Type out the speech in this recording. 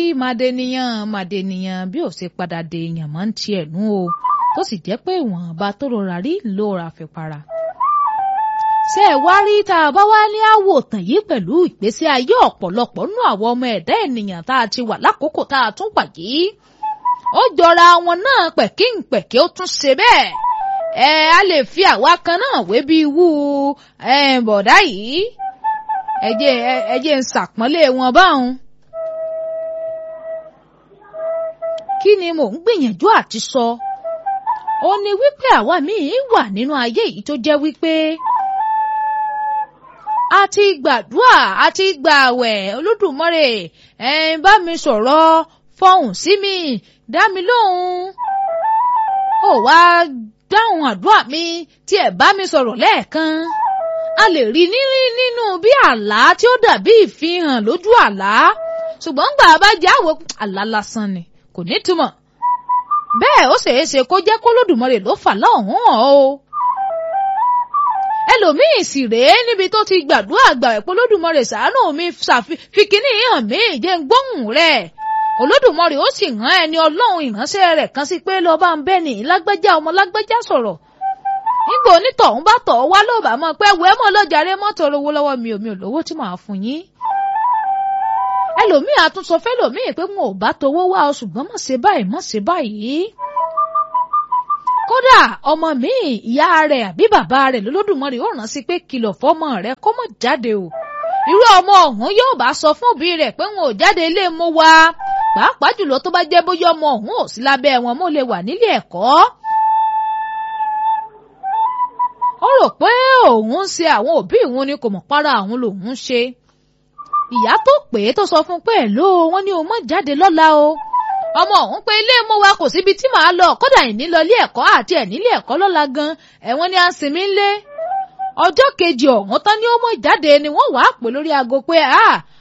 màdènìyàn màdènìyàn bí ó ṣe padà dé èèyàn máa ń tiẹ̀ nú o tó sì jẹ́ pé ìwọ̀nba tó rọra rí ló ra fi para. ṣé ẹ wá rí tá a bá wá ní àwòtán yìí pẹ̀lú ìgbésí ayé ọ̀pọ̀lọpọ̀ nú àwọn ọmọ ẹ̀dá ènìyàn tá a ti wà lákòókò tá a tún wà yìí. ó jọra wọn náà pẹ̀kínpẹ̀kí ó tún ṣe bẹ́ẹ̀. ẹ a lè fi àwa kan náà wé bí wú bọ̀dá yìí. ẹ jẹ́ ẹ jẹ́ ń ṣàpọ́nlé wọn báwọn. kí ni mò ń gbìyànjú àti sọ ó ní wípé àwa míì wà nínú ayé yìí tó jẹ́ wípé a ti gbàdúrà a ti gbààwẹ̀ Olódùmarè ẹ̀yin bá mi sọ̀rọ̀ fọhùn sí mi dá mi lóhùn ó wá dáhùn àdúrà mi tí ẹ bá mi sọ̀rọ̀ lẹ́ẹ̀kan a lè rí nírí nínú bí àlá tí ó dàbí ìfihàn lójú àlá ṣùgbọ́n gbà bá jẹ́ àwọ̀ àlá lásán ni kò ní túmọ̀ bẹ́ẹ̀ ó ṣeé ṣe kó jẹ́ kólódùmarè ló fà lọ́hùn ọ́ o. ẹlòmíì sì rèé níbi tó ti gbàdúrà gbà ẹ̀pọ̀ olódùmarè ṣàánú mi fi kíní hàn mí jẹ́ ń gbóhùn rẹ̀ olódùmarè ó sì rán ẹni ọlọ́run ìránṣẹ́ rẹ̀ kan sí pé lọ́ọ́ bá ń bẹ́ ní lágbájá ọmọ lágbájá sọ̀rọ̀ nígbà onítọ̀hún bá tọ̀ wá ló bá mọ̀ pé wẹ́ẹ́ mọ̀ lọ́jàre mọ́tò owó lọ́wọ́ mi ò mi ò lówó tí màá fún yín ẹlòmíì àtúnṣọ fẹlòmíì pé wọn ò bá towó wá ọ ṣùgbọ́n mọ̀ ṣe báyìí mọ̀ ṣe báyìí. kódà ọmọ mi ìyá rẹ̀ àbí bàbá rẹ̀ lólódùmarè ó rán sí pé kìlọ̀ fọ́mọ rẹ̀ kó mọ̀ jáde o. irú ọmọ ọ̀hún yóò bá sọ fún òbí rẹ̀ pé wọn ò jáde ilé mú wa pàápàá jùlọ tó bá jẹ́ bóyá ọmọ ọ̀hún ò sí lábẹ́ wọn mo lè wà nílé ẹ̀kọ́. ó rò pé òun ń ṣe àwọn òbí òun ni kò mọ̀ para àwọn lòun ń ṣe ìyá tó pè é tó sọ fún pé ló wọn ní o mọ jáde lọ́la o ọmọ ọ̀hún pé ilé mú wa kò síbi tí màá lọ kódà ìní lọ ilé ẹ̀kọ́ àti ẹ̀ nílé ẹ̀kọ́ lọ́la gan ẹ̀wọ̀n ni a ń sinmi ńlé ọjọ́ kejì ọ̀hún tán ni ó mọ̀ jáde ni wọ́n wàá pè lórí aago pé a